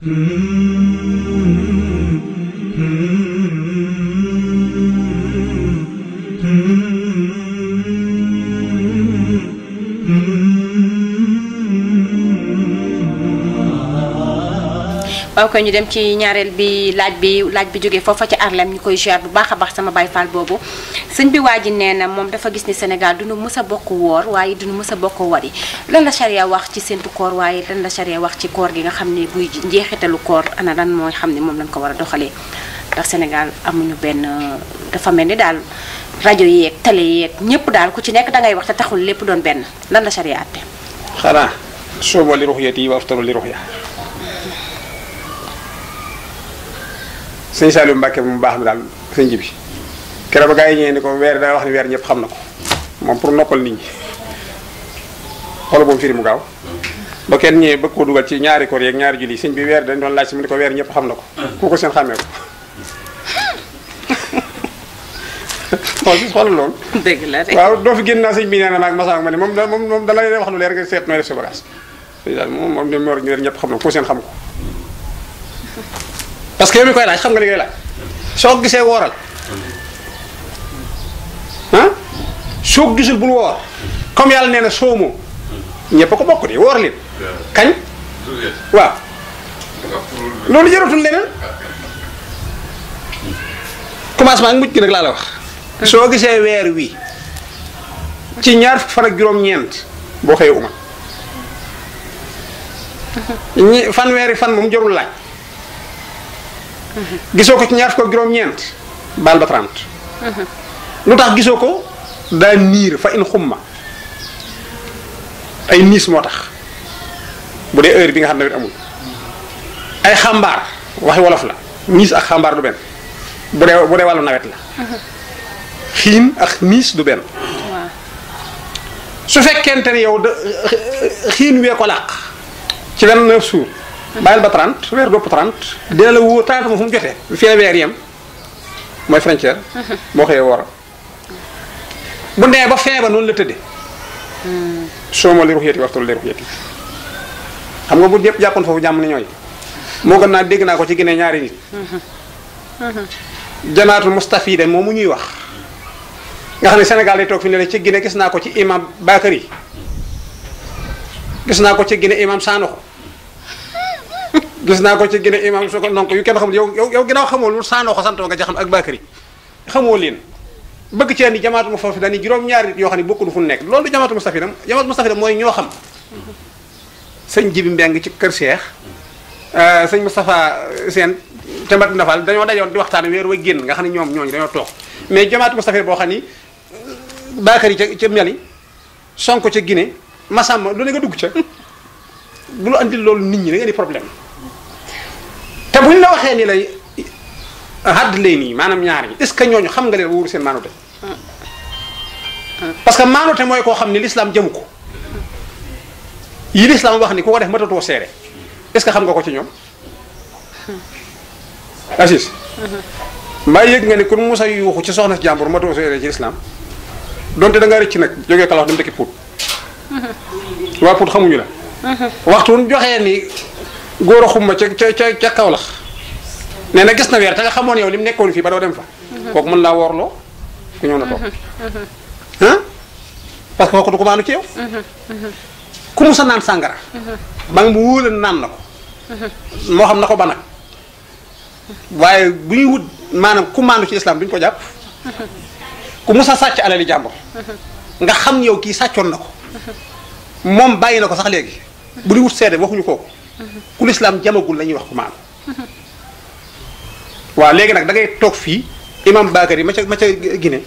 waaw koy ñu dem ci ñaareel bi laaj bi laaj bi jógee foofa ci Arlem ñu koy ziar bu baax a baax sama baay faal boobu sëñ bi waa ji nee na moom dafa gis ni Sénégal duñu mës a bokk woor waaye duñu mës a bokk wari lan la charia wax ci séntu koor waaye lan la charia wax ci koor gi nga xam ne buy njeexitalu koor ana lan mooy xam ne moom lañ ko war a doxalee ndax Sénégal amuñu benn dafa mel ni daal rajo yeeg télé yeeg ñëpp daal ku ci nekk dangay wax te taxul lépp doon benn lan la charia àtte xanaa soomo li ruxyati wa aftaru li ruxya sëñ Saliou Mbacke mu baax mi daal sëñ ji bi keroog ba gaa yi ñëwee ni ko weer daa wax ni weer ñëpp xam na ko moom pour noppal nit ñi xoolal boobu firi mu gaaw ba kenn ñëwee bëgg koo dugal ci ñaari koor yeeg ñaari julli sëñ bi weer dañ doon laaj si mu ni ko weer ñëpp xam na ko ku ko seen xàmmee ko xool si xoolal loolu dëgg la de waaw doo fi génn naa sëñ bi nee na maag masaak ma ne moom da moom moom da lay wax lu leer nga seet nooy def sa bagage sëñ daal moom moom dem weer ñëpp xam na ko ku seen xam ko parce que yow mi koy laaj xam nga li ngay laaj soo ko gisee wooral ah soo ko gisul bul woor comme yàlla nee na soomoo ñëpp a ko bokk di woor leen kañ waaw loolu jaratul leneen commencement ak mujj gi nag laa la wax soo gisee weer wi ci ñaar fukki fan ak juróom-ñeent boo xëyee uma ñi fanweeri fan moom jarul laaj gisoo ko ci ñaar fukk ak juróom-ñeent baal ba 30 lu tax gisoo ko daa niir fa in xumma ay niis moo tax bu dee heure bi nga xam ne nawet amul ay xambaar waxi wolof la niis ak xambaar du benn bu dee bu dee wàllu nawet la xiin ak niis du benn waaw su fekkente ni yow da xiin wee ko làq ci 29 jours bàyyil ba 30 weer dopp 30 dina la wóor 30 moom fu mu jotee fi la weer yem mooy frontière boo xëyee woor bu ndee ba fin ba noonu la tëddee soo ma li ruxyati waxtu li ruxyati xam nga bu ñëpp jàppoon foofu jàmm ni ñooy moo gën naa dégg naa ko ci Guinée ñaari nit janaatul mustafide moom mu ñuy wax nga xam ne Sénégal day toog fi ne la ci Guinée gis naa ko ci imam Bakary gis naa ko ci Guinée imam Sanoxo gis naa ko ci Guinée imam soo ko donc yu kenn xamul yow yow yow ginnaaw xamoo lu Sanoxo santoo nga ci xam ak Bakary xamoo leen bëgg ci andi jamaatu mu foofu dañuy juróom-ñaari nit yoo xam ne bokkul fu mu nekk loolu du jamaatu mustafida jamaatu mustafida mooy ñoo xam sëñ Jibi Mbeng ci kër Cheikh sëñ Moustapha Sène te mbat ndafal dañoo dajoon di waxtaan weer wa génn nga xam ne ñoom ñooñu dañoo toog mais jamaatu mustafida boo xam ni Bakary ca ca Mali Sonko ca Guinée Massamba lu ne nga dugg ca bu lu andil loolu nit ñi da nga di problème te buñ la waxee ni lay hadd lay nii maanaam ñaar ñi est-ce que ñooñu xam nga leen wóoru seen maanute parce que maanute mooy koo xam ni l'islam jëmu ko yi l'islam wax ni ku ko def matatoo seere est-ce que xam nga ko ci ñoom Assis mbaa yëg nga ni ku musa yuuxu ci soxna si jàmbur matatoo seere ci l'islam donte da nga rëcc nag jógee kalax dem dëkki Pout waa Pout xamuñu la waxtu wuñ joxee ni góor a xumma ca ca ca ca Kawlax nee na gis na weer te nga xamoon yow li mu nekkoon fii ba doo dem fa kooku mën laa woorloo ku ñëw na toog ah parce que kooku du ko maanu ci yow ku mu sa naan sàngara ba nga mu wóola naan na ko moo xam na ko ba nag waaye bu ñuy wut maanaam ku maanu ci islam duñ ko jàpp ku mu sa sàcc alali jàmbur nga xam yow kii sàccoon na ko moom bàyyi na ko sax léegi bu di wut seede waxuñu kooku ku lislaam jamagul la ñuy wax ku maanu waaw léegi nag da ngay toog fii imam Bakary ma ca ma ca Guinée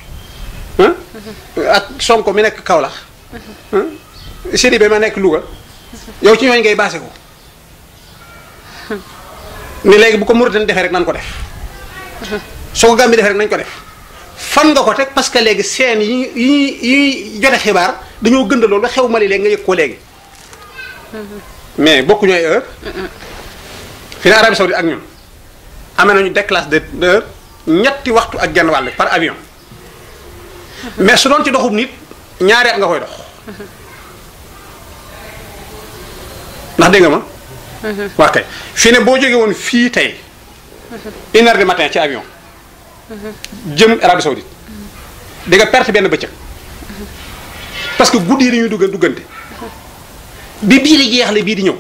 ak Sonko mi nekk Kaolack Sidibé ma nekk Louga yow ci ñooñu ngay baase ko ni léegi bu ko Mauritanie defee rek nan ko def soo ko Gambie defee rek nañ ko def fan nga ko teg parce que léegi seen yi yi yi jote xibaar dañoo gënd loolu ba xew Mali léegi nga yëg ko léegi mais bokku ñooy heure fi ne Arabie Saoudite ak ñun amee nañu déclasse de d'heure ñetti waxtu ak genn wàll par avion mais su doon ci doxub nit ñaari at nga koy dox ndax dégg nga ma waa kay fii ne boo jógee woon fii tey une heure du matin ci avion jëm Arabie Saoudite di nga perte benn bëccëg parce que guddi yi dañuy dugg duggante bi bii di jeexle bii di ñëw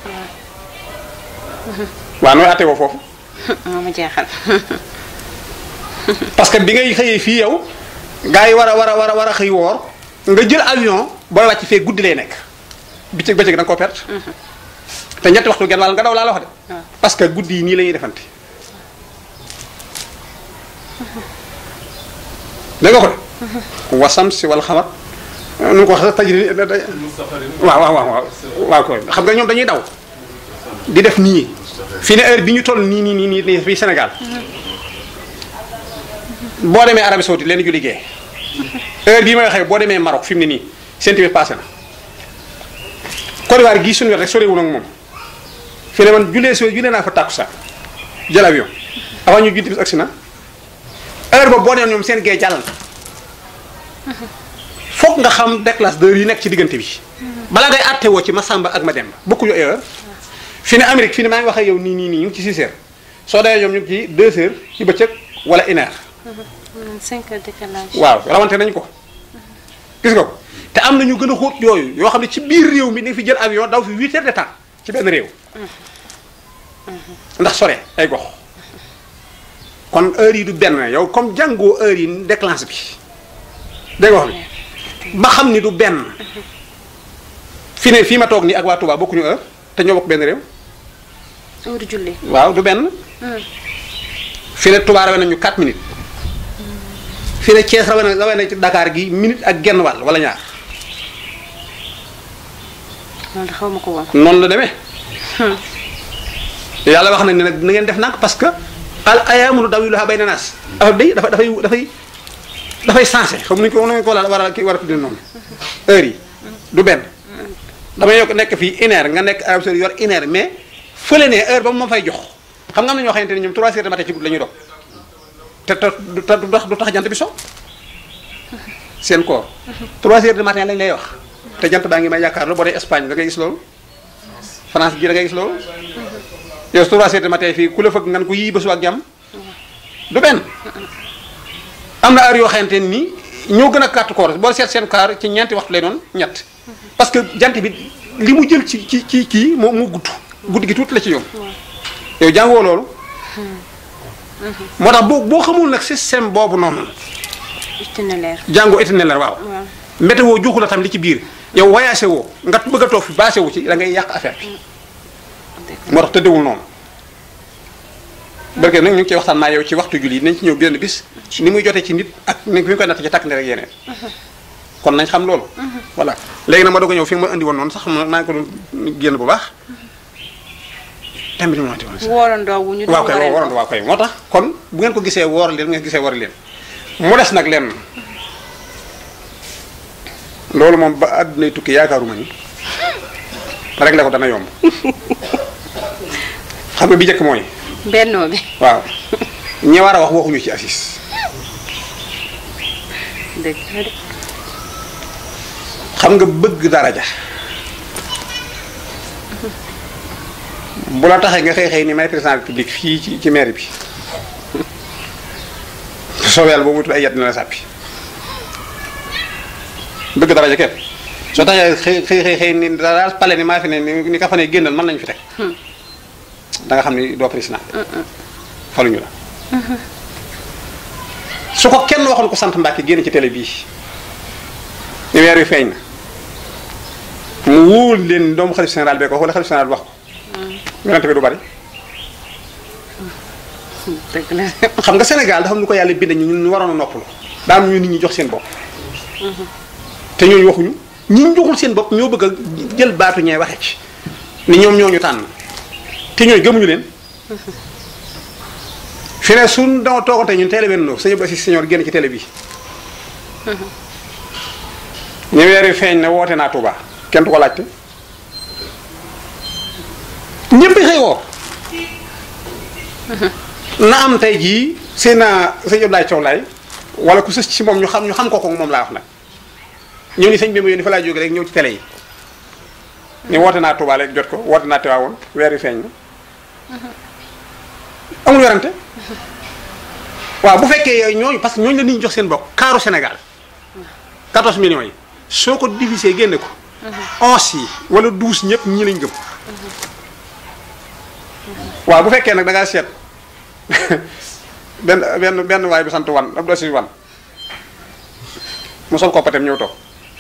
waaw nooy àtte woo foofu moo ma jeexal parce que bi ngay xëyee fii yow gars yi war a war a war a war a xëy woor nga jël avion booy wàcc fee guddi lay nekk bëccëg bëccëg da nga koo perte te ñetti waxtu genn wàll nga daw laa la wax de waaw. parce que guddi yi nii la ñuy defante dégg nga ko de wasam si wala xamar nu ko wax sax tajri waaw waaw waaw waaw waaw koy xam nga ñoom dañuy daw di def nii fii ne heure bi ñu toll nii nii nii nii nii fii Sénégal boo demee Arabie Saoudite leen ju liggéey heure bii may waxee boo demee Maroc fi mu ne nii seen tamit passé na Côte d'Ivoire gii suñu wet rek sorewul ak moom fii ne man jullee so jullee naa fa tàkku sax jël avion avant ñu julli bis agsi na heure boobu boo demee ñoom seen gee jàll na foog nga xam déclasse d'heure yi nekk ci diggante bi balaa ngay àtte woo ci Masamba ak Mademba bokkuñu heure fi ne Amérique fi ne maa ngi wax ak yow nii nii nii ñu ngi ci 6 heures soo demee ñoom ñu ngi ci 2 heures ci bëccëg wala une heure cinq heures décalage waaw rawante nañ ko gis nga ko te am na ñu gën a xóot yooyu yoo xam ne ci biir réew mi dañ fi jël avion daw fi 8 heures de temps ci benn réew ndax sore ay gox kon heure yi du benn yow comme jàngoo heure yi déclenche bi dégg nga wax bi ba xam ni du benn fi ne fii ma toog nii ak waa Touba bokkuñu heure te ñoo bokk benn réew heure julli waaw du benn fi ne Touba rawee nañu 4 minutes fi ne Thiès rawee na rawee na ci Dakar gi minute ak genn wàll wala ñaar loolu de xaw ma ko woon noonu la demee yàlla wax na ne nag na ngeen def nag parce que al ayaamu dawiluha bayna naas affaire bi dafa dafay dafay dafay sensé xam nuñu ko nuñu ko war a kii war a tuddee noonu heure yi du benn damay yokk nekk fii une heure nga nekk Arabie Saoudite yor une heure mais fële ne heure ba mu ma fay jox xam nga am na ñoo xamante ne ñoom 3 heures de matin ci guddi la ñuy dog te te du te du tax du tax jant bi so seen koor 3 heures de matin lañ lay wax te jant baa ngi may yaakaar lu boo dee Espagne da ngay gis loolu France gi da ngay gis loolu yow 3 heures de matin fii ku la fëgg ngan ko yii ba suba ak jàmm du benn am na heure yoo xamante ni ñoo gën a carte koor boo seet seen kaar ci ñeenti waxtu lay doon ñett parce que jant bi li mu jël ci ci ci kii moo mu gudd guddi gi tuuti la ci yow yow jàngoo loolu moo tax boo boo xamul nag système boobu noonu itinéraire jàngoo itinéraire waaw waaw météo joxu la tam li ci biir yow voyagé woo nga bëgg a toog fi basé wu ci da ngay yàq affaire bi moo tax tëddewul noonu barke nag ñu ngi ciy waxtaan maa yow ci waxtu julli nañ ci ñëw benn bis ni muy jotee ci nit ak ni ñu koy natt ci takk ne rek yeneen kon nañ xam loolu voilà léegi nag ma doog a ñëw fi nga ma indi woon noonu sax ma maa ngi ko doon génn bu baax thème bi ni mu waxati woon sax woorandoo wu ñu waaw kay waree waroon waaw kay moo tax kon bu ngeen ko gisee woor leen bu ngeen gisee war leen mu des nag lenn loolu moom ba àddunay tukki yaakaaruma ni rek la ko dana yomb xam nga bi njëkk mooy bennoo bi waaw ñi war a wax waxuñu ci affiche dëgg la de xam nga bëgg daraja bu la taxee nga xëy xëy ni may président république fii ci ci mairie bi soo yàlla boo mutul ay yet dina la sàppi bëgg daraja képp soo taxee xëy xëy xëy xëy ni daal pale ni maa fi ne ni ni ka fa ne génnal mën nañu fi teg da nga xam ni doo président faluñu la su ko kenn waxoon ko sant Mbàkke génn ci télé bii ni weer wi feeñ na mu wóol leen doomu xalif général bee ko wax wala xalif général bi wax ko yonente bi du bari dëgg la xam nga Sénégal dafa am lu ko yàlla bind ñu ñu waroon a noppalu daa am ñu nit ñi jox seen bopp te ñooñu waxuñu ñi ñu joxul seen bopp ñoo bëgg a jël baatu ñee waxe ci ni ñoom ñoo ñu tànn te ñooñu gëmuñu leen fi ne suñ dama toogante ñun télé benn sëñ Ba si senior génn ci télé bi ñu weer wi feeñ ne woote naa Touba kenn du ko laajte ñëpp xëy woo na am tey jii seen naa sëñ Abdoulaye Thiaw Laye wala ku sës ci moom ñu xam ñu xam ko ko moom laa wax nag ñëw ni sëñ bi ma yónni fa laa jóge rek ñëw ci télé yi ni woote naa Touba léegi jot ko woote naa Tiwaawoon weer yi feeñ na amul werante waaw bu fekkee yooyu ñooñu parce que ñooñu la nit ñi jox seen bokk kaaru Sénégal 14 millions yi soo ko divisé génne ko 11 yi wala 12 ñëpp ñii lañ gëm waaw bu fekkee nag da ngaa seet benn benn benn waay bi sant wan Abdou Aziz wan mu sol ko patem ñëw toog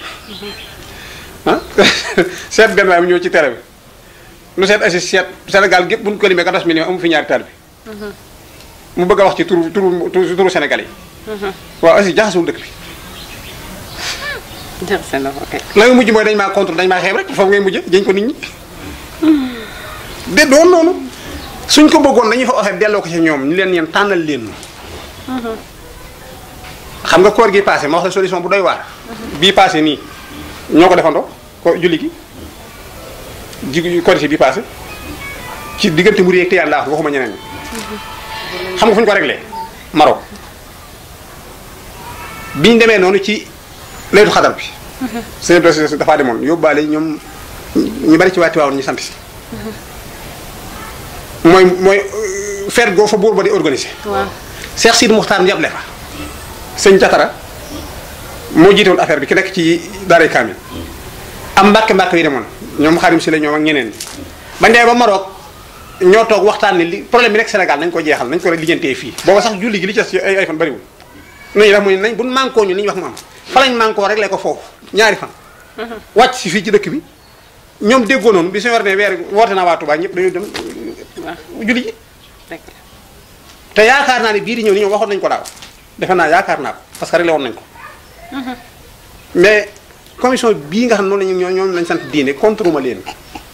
ah seet benn waay mu ñëw ci télé bi nu seet Aziz seet Sénégal gépp bu ñu ko limee 14 millions amu fi ñaari taal bi mu bëgg a wax ci turu turu turu turu Sénégal yi waaw Aziz jaxasewul dëkk bi jaxase na ko kay. la nga mujj mooy dañ maa contre dañ maa xeeb rek foofu ngay mujj jëñ ko nit ñi de doon noonu suñ ko bëggoon dañuy fa waxee delloo ko ci ñoom ñu leen yeen tànnal leen xam nga koor gi passé ma wax la solution bu doy waar bii passé nii ñoo ko defandoo ko julli gi ji korité bii passé ci diggante mu réeg te yàlla wax waxuma ñeneen ñi xam nga fu ñu ko réglé Maroc biñ demee noonu ci laytu xadar bi seen dossier dafaa demoon yóbbaale ñoom ñu bari ci waa Tiwaawan ñu sant si mooy mooy feet goo fa buur ba di organiser waaw Cheikh Sidi Muxtaar njable fa sëñ Jatara moo jiite woon affaire bi ki nekk ci daaray Kaamil am mbàkke mbàkke yi demoon ñoom xarim si la ñoom ak ñeneen ñi bañ demee ba Maroc ñoo toog waxtaan ni li problème bi nekk Sénégal nañ ko jeexal nañ ko lijjantee fii booba sax julli gi li ci des ay ay fan bariwul nañu def mu ne nañ buñ mànkoo ñu li ñu wax mu am fa lañ mànkoo rek ko foofu ñaari fan wàcc si fii ci dëkk bi ñoom déggoo noonu bi suñu war ne weer woote naa waa Touba ñëpp dañuy dem waaw julli ji dëgg la. te yaakaar naa ne bii di ñëw ni ñoom waxoon nañ ko daaw defe naa yaakaar naa ko parce que réglé woon nañ ko mais commission bii nga xam noonu lañu ñoo ñoom lañ sant diine contre ma leen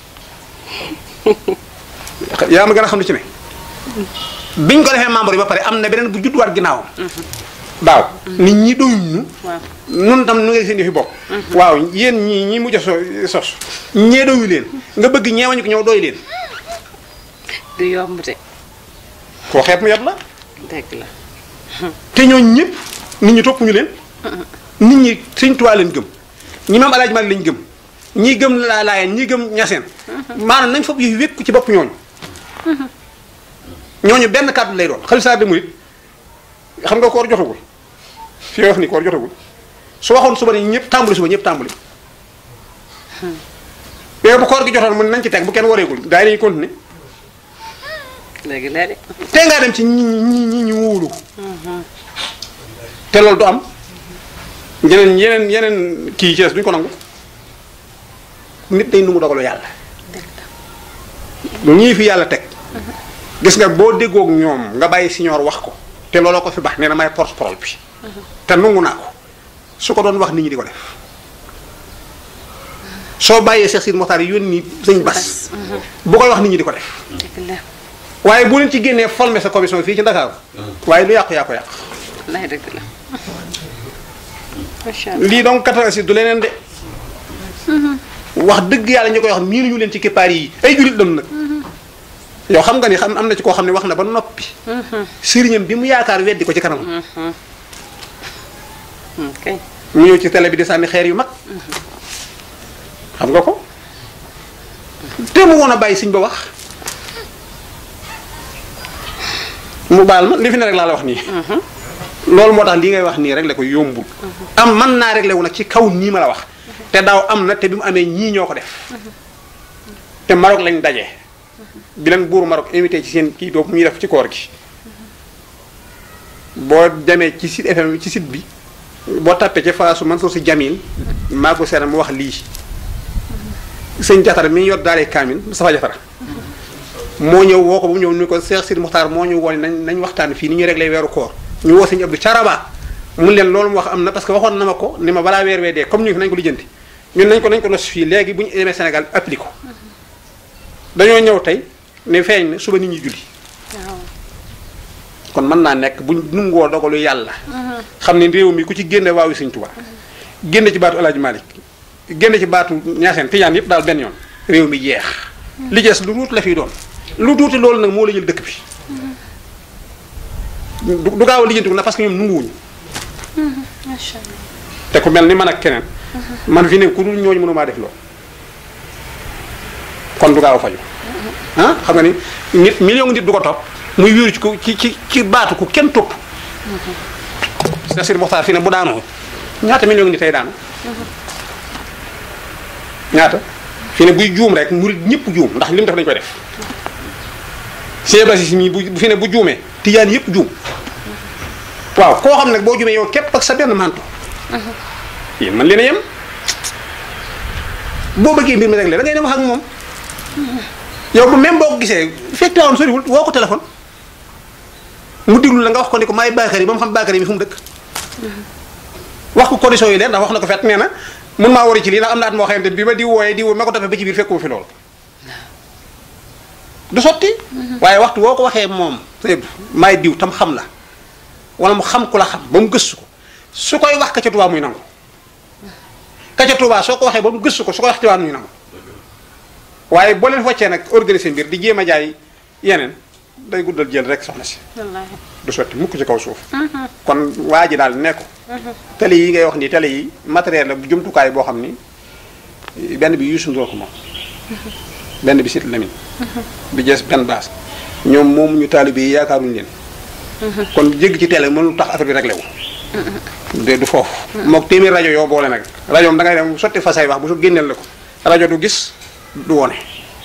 yaa ma gën a xam lu ci ne biñ ko defee membre yi ba pare am na beneen bu judduwaat ginnaawam daaw nit ñi doyuñ ñu waaw nun tam nu ngay seen yëfi bopp waaw yéen ñii ñi mujj a so sos ñee doyu leen nga bëgg ñeewañu ko ñëw doy leen du yomb de koo xeeb mu yat la dëgg la. te ñooñu ñëpp nit ñi toppuñu leen nit ñi Sëñ Tuubaa lañ gëm ñi maam Alaaji Maalik lañ gëm ñi gëm laa laayeen ñi gëm ñaseen maanaam nañ foofu yëf wékku ci bopp ñooñu ñooñu benn kàddu lay doon xalifa de murit xam nga koor jotagul fi wax ni koor jotagul su waxoon suba ne ñëpp tàmbali suba ñëpp tàmbali mais bu koor gi jotoon mun nañ ci teg bu kenn wareegul daa yi dañuy continuer léegi léegi. te ngaa dem ci ñi ñi ñi ñu wóolu te loolu du am yeneen yeneen yeneen kii yi ci des duñ ko nangu nit day nu mu dogalu yàlla ñii fi yàlla teg gis nga boo déggoog ñoom nga bàyyi siñoor wax ko te looloo ko fi baax nee na may porte-parole bi te nangu naa ko su ko doon wax nit ñi di ko def soo bàyyee Cheikh Sidi Mokhtar yónni sëñ Bas bu koy wax nit ñi di ko def dëgg la. waaye bu leen ci génnee formé sa commission fii ci Dakar waaye lu yàqu yaa ko yàq lay dëgg la. macha allah. lii donc catastrophe du leneen de wax dëgg yàlla ñu koy wax miinu ñu leen ci keppaar yi ay julit lañu nag yow xam nga ni xam am na ci koo xam ne wax na ba noppi sëriñam bi mu yaakaar weddi ko ci kanam ok mu ñëw ci télé bi di sànni xeer yu mag xam nga ko te mu woon a bàyyi siñ ba wax mu baal ma li fi ne rek laa la wax nii loolu moo tax li ngay wax nii rek la ko yombul am mën naa réglé wu nag ci kaw nii ma la wax te daaw am na te bi mu amee ñii ñoo ko def te Maroc lañ daje bi leen buuru Maroc invité ci seen kii boobu muy def ci koor gi boo demee ci site FM ci site bi boo tappee ci faasu Mansour si Jamil maa ko seetal mu wax lii sëñ Jatara mi yor daale Kaamil Moustapha Jatara moo ñëw woo ko ba mu ñëw ni ko Cheikh Sidi Mokhtar moo ñu woon nañ nañ waxtaan fii ni ñuy réglé weeru koor ñu woo sëñ Abdou Caraba mun leen loolu mu wax am na parce que waxoon na ma ko ni ma balaa weer wee dee comme ñu ngi fi nañ ko lijjanti ñun nañ ko nañ ko nos fii léegi bu ñu demee Sénégal appliqué ko dañoo ñëw tey ne feeñ na suba nit ñi julli waaw. kon mën naa nekk buñ nungoo dogalu yàlla xam ne réew mi ku ci génne waawu Sëñ Tuubaa génne ci baatu Alaaji Malik génne ci baatu Ñaaseen Tijaan yëpp daal benn yoon réew mi jeex li jees lu tuuti la fiy doon lu tuuti loolu nag moo la jël dëkk bi du du gaaw a lijjanti ko na parce que ñoom nunguwuñu macha allah. te ku mel ni man ak keneen man fi ne ku dul ñooñu mënumaa def loolu kon du gaaw a faju ah xam nga ni nit million nit du ko topp muy wéeru ci ko ci ci ci baatu ku kenn topp Cheikh Sidi Mokhtar fii ne bu daanoo ñaata million nit tey daanu ñaata fii ne buy juum rek murid ñëpp juum ndax li mu def dañu koy def Cheikh Bassi mii bu fi ne bu juumee tijaan yëpp juum waaw koo xam nag boo juumee yow képp ak sa benn manto yéen man leen a yem boo bëggee mbir mi rek la da ngay dem wax ak moom yow bu même boo ko gisee fekk woon soriwul woo ko téléphone mu diglu la nga wax ko ni ko maay Bakary yi ba mu xam Bakary bi fu mu dëkk wax ko condition yi leen ndax wax na ko fet nee na mun maa wari ci lii ndax am na at moo xamante bi ma di wooyee di woo ma ko toppee ba ci biir fekkuma fi loolu du sotti waaye waxtu woo ko waxee moom sëñ maay diw tam xam la wala mu xam ku la xam ba mu gëstu ko su koy wax ka ca Tuubaa muy nangu ka ca Tuubaa soo ko waxee ba mu gëstu ko su koy wax Tiwaawan muy nangu waaye boo leen wàccee nag organiser mbir di jéem a jaay yeneen day guddal jël rek soxna si wallaahi du sotti mukk ci kaw suuf kon waa ji daal ne ko télé yi ngay wax ni télé yi matériel la bu jumtukaay boo xam ni benn bi Youssou Ndour ko moom benn bi Sidy Lamine bi jees benn baas ñoom moom ñu taalibe yi yaakaaruñu leen kon jégg ci télé mënul tax affaire bi réglé wu de du foofu mook téeméer rajo yoo boole nag rajo am da ngay dem sotti fa say wax bu su génneel la ko rajo du gis du wone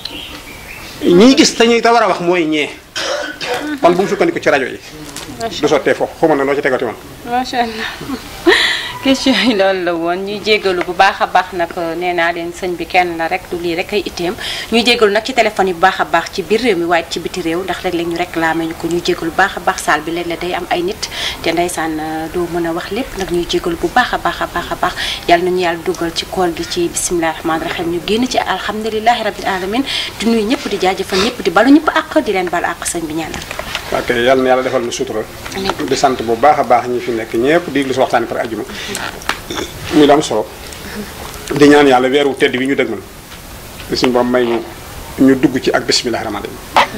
ñii gis te ñuy te war a wax mooy ñee kon bu mu sukkandiku ci rajo yi du sottee foofu xaw ma ne loo ci tegati woon macha allah question yi loolu la woon ñuy jégalu bu baax a baax nag nee naa leen sëñ bi kenn la rek du lii rek ay itteem ñuy jégalu nag ci téléphone yi bu baax a baax ci biir réew mi waaye ci biti réew ndax léeg-léeg ñu réclamé ñu ko ñuy jégalu bu baax a baax saal bi léeg-léeg day am ay nit te ndeysaan doo mën a wax lépp nag ñuy jégalu bu baax a baax a baax a baax yàlla nañu yàlla dugal ci koor gi ci bisimilahi rahmaani rahim ñu génn ci alhamdulilahi rabil alamin di nuyu ñëpp di jaajëfal ñëpp di balu ñëpp àq di leen bal àq sëñ bi ñaanal ok yàlla na yàlla defal na sutura di sant bu baax a baax ñi fi nekk ñëpp di lu si waxtaani par ajjuma muy lu am solo di ñaan yàlla weeru tedd bi ñu dëgmal di suñu borom may ñu ñu dugg ci ak bisimilah rahmaani rahim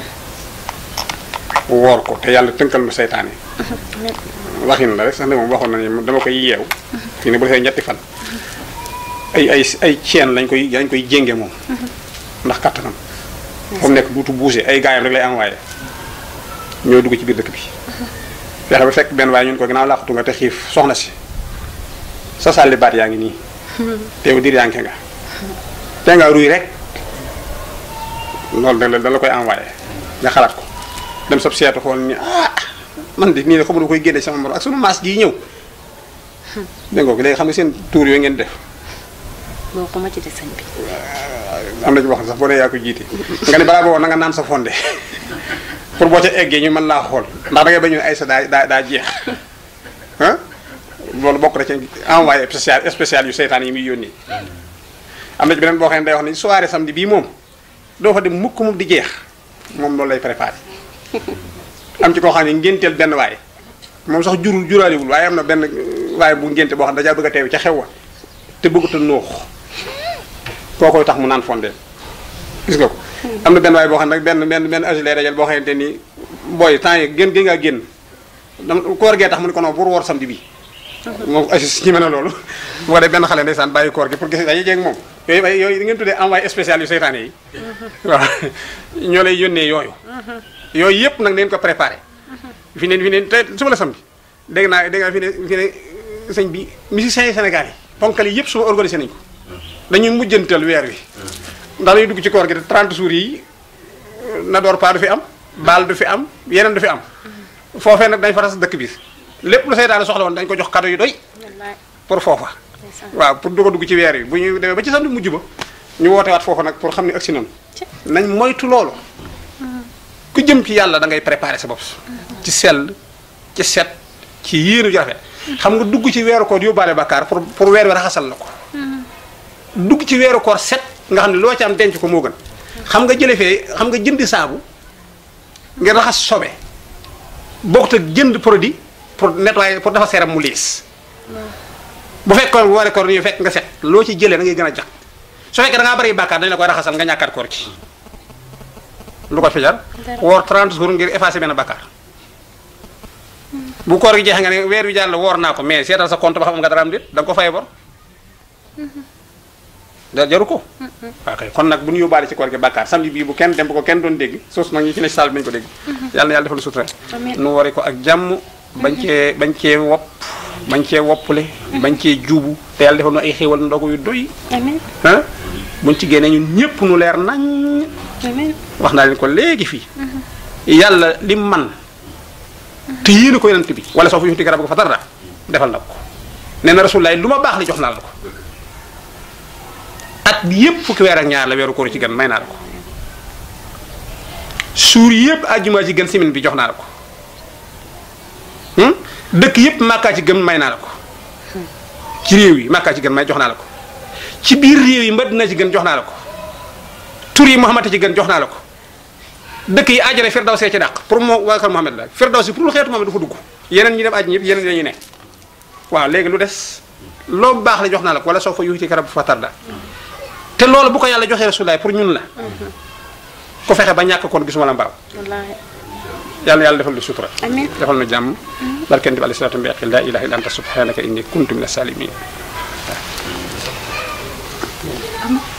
woor ko te yàlla tënkal nu seytaane waxin la rek sax ne moom waxoon nañu dama koy yeew fii ne bu defee ñetti fan ay ay ay ceen lañ koy lañ koy jénge moom ndax kattanam fa mu nekk duutu buuse ay gaayam rek lay envoyé ñoo dugg ci biir dëkk bi fexe ba fekk benn waaye ñun ko ginnaaw làqatu nga te xiif soxna si sa sàlli baat yaa ngi nii teew dir yaa ngi nga te nga ruy rek loolu da la da la koy envoyé nga xalaat ko dem sab seetu xool ni ah man de nii de xamul koy génne sama morom ak sunu maas gii ñëw dégg nga ko léegi xam nga seen tuur yooyu ngeen def boo ko ma ci de sëñ bi am na ci wax sax boo dee yaa ko jiite nga ne balaa boobu na nga naan sa fonde pour boo ca eggee ñu mën laa xool ndax da ngay bañ ay sa daa daa daa jeex ah loolu bokk na ci envoyé spécial spécial yu seytaan yi muy yónni am na ci beneen boo xam ne day wax ni soirée samedi bii moom doo fa dem mukk moom di jeex moom loolu lay préparé am ci koo xam ne ngénteel benn waay moom sax jurul juraaliwul waaye am na benn waaye bu ngénte boo xam ne dajaa bëgg a teew ca xew wa te bëggut a noox koo koy tax mu naan fondé gis nga ko am na benn waaye boo xam ne nag benn benn benn agi lay dajal boo xamante ni booy temps yi gën gën ngaa génn dam koor gee tax mu ne ko non pour woor samedi bi moom agi ñi mën a loolu bu ko def benn xale ndeysaan bàyyi koor gi pour gis dañuy jeeg moom yooyu ay yooyu di ngeen tuddee envoyé spécial yu seytaane yi waaw ñoo lay yónnee yooyu yooyu yëpp nag neen ko préparé fi neen fi neen te suba la samedi dégg naa dégg naa fi ne fi ne sëñ bi musiciens yi Sénégal yi ponkal yi yëpp suba organisé nañu ko dañuy mujjantal weer wi ndax dañuy dugg ci koor gi te 30 jours yi na door pas du fi am baal du fi am yeneen du fi am foofee nag dañ fa tas dëkk bi lépp lu seytaane soxla woon dañ ko jox cadeau yu doy pour foofa waaw pour du ko dugg ci weer wi bu ñu demee ba ci samedi mujj ba ñu woote waat foofa nag pour xam ne agsi nañu nañ moytu loolu ku jëm ci yàlla da ngay préparer sa bopp ci sell ci set ci yéenu ju rafet xam nga dugg ci weeru koor yóbbaale bakkaar pour pour weer wi raxasal la ko dugg ci weeru koor set nga xam ne loo ci am denc ko moo gën xam nga jële fee xam nga jëndi saabu ngir raxas sobe bokkut ak jënd produit pour nettoyer pour dafa seeram mu liis bu fekkoon bu waree koor ñu fekk nga set loo ci jëlee da ngay gën a jax su fekkee da ngaa bari bàkkaar dañ la koy raxasal nga ñàkkaat koor ci lu ko fi jar woor 30 jours ngir effacer benn bàkkaar bu koor gi jeexee nga ne weer wi jàll woor naa ko mais seetal sa compte ba xam nga dara am déet da nga ko fay bor da jaru ko waaw kay kon nag bu ñu yóbbaale ci koor gi bàkkaar samedi bii bu kenn dem bu ko kenn doon dégg sos nag ñi ci ne ci saal bi nañu ko dégg yàlla na yàlla defal sutura Amiin. nu wari ko ak jàmm bañ cee bañ cee wopp bañ cee woppule bañ cee juubu te yàlla defal nu ay xéewal ndogu yu doy amiin ah buñ ci génnee ñun ñëpp nu leer nañ amiin wax naa leen ko léegi fii yàlla li man te yéene ko yonent bi wala soo fa yuxti garab ko fa dara defal na ko nee na rasulullaay lu ma baax li jox naa la ko at bi yëpp fukki weer ak ñaar la weeru koor ci gën may naa la ko suur yëpp àjjuma ci gën semaine bi jox naa la ko Hmm? dëkk yëpp màkkaa ci gën may naa la ko ci réew yi màkkaa ci gën may jox naa la ko ci biir réew yi madina ci gën jox naa la ko tur yi Muhammad ci gën jox naa la ko dëkk yi àjjana firdawsi ci dàq pour moo waa kër Muhammad la firdawsi pour lu xeetu Muhammad du fa dugg yeneen ñi dem àjjana ñëpp yeneen dañuy ne waaw léegi lu des loo baax la jox naa la ko wala soo fa yuuti karab fa tarda te loolu bu ko yàlla joxee rasulaay pour ñun la ku fexe ba ñàkk kon gisuma la mbaaw wallaahi yàlla yàlla defal lu sutura amiin defal nu jàmm barkent bi alayhi salaatu bi aqil laa ilaha illa anta subhanaka inni kuntu min as-salimin